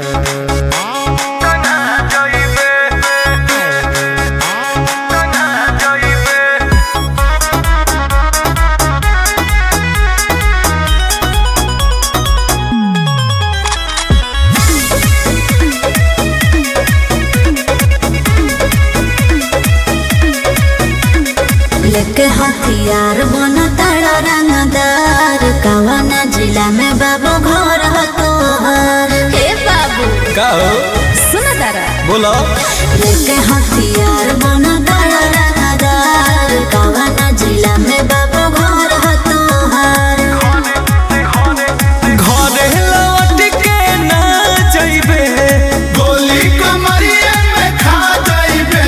लेके हथियार बन तारा रंगदार कवन जिला में बाबू घर ह तोहर हे बाबू का हो सुन तारा बोलो लेके हथियार बन तारा रंगदार कवन जिला में बाबू घर ह तोहर घरे लौट के ना जइबे गोली कमरिया में खा जाइबे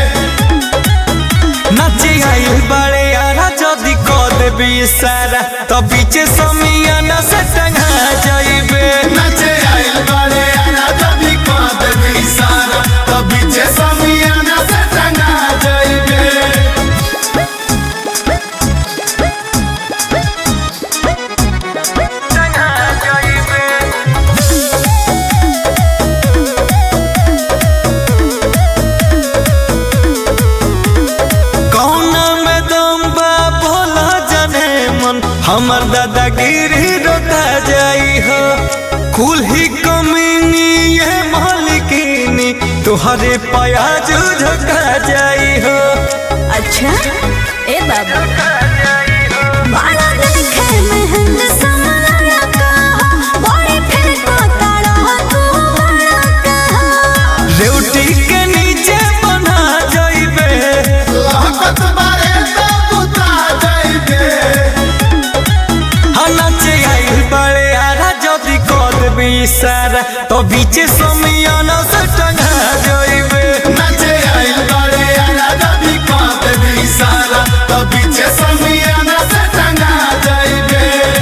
नाचे आइल बड़े यारा जदी क देबी सारा तो बीचे समियाना से टंगा जइबे नचे आइल बारे आना जभी कांद भी सारा तभी जे समियाना से टंगा जाइबे कौना में दम बा भोला जाने मन हमर दादागिरी रोता जाई हो कुल ही कमीनी ये मालिकिनी तुहरे प्याज झका जाई हो अच्छा ए बाबू बड़ा देखे महंग समाया कहा बड़ी फिर को तारा तू बड़ा कहा रेवटी के नीचे बना जाइबे लहकत बारे तो बुता जाइबे नाचे आइल बड़े आरा जदी कद भी सारा तो बीचे समियाना से टंगा जाइबे नचे आइल बारे आना जभी कांद भी सारा तभी जे समियाना से टंगा जाइबे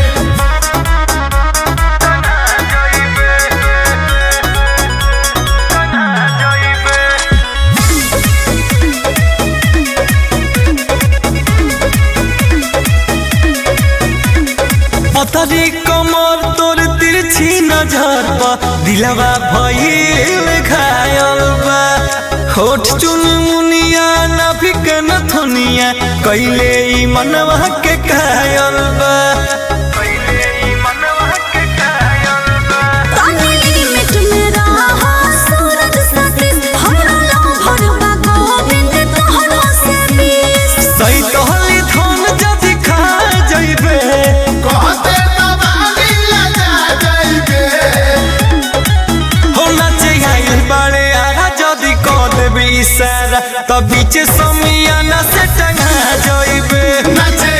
पतरी कमर तोर तिरछी नजर बा दिलवा भइल घायल बा होठ चुन मुनिया नाभिक नथुनिया कैले ई मनवा के कायल बा तानी लिमिट में रहा सूरज सतीश हमरा लो भरवा गोविंद तोहरो से बीस सही तोहली धन जदि खा जइबे कहते तबाली लगा जाइबे हो नाचे आइल बड़े आरा जदि क देबी इशारा त बीच समियाना से टंगा जइबे नचे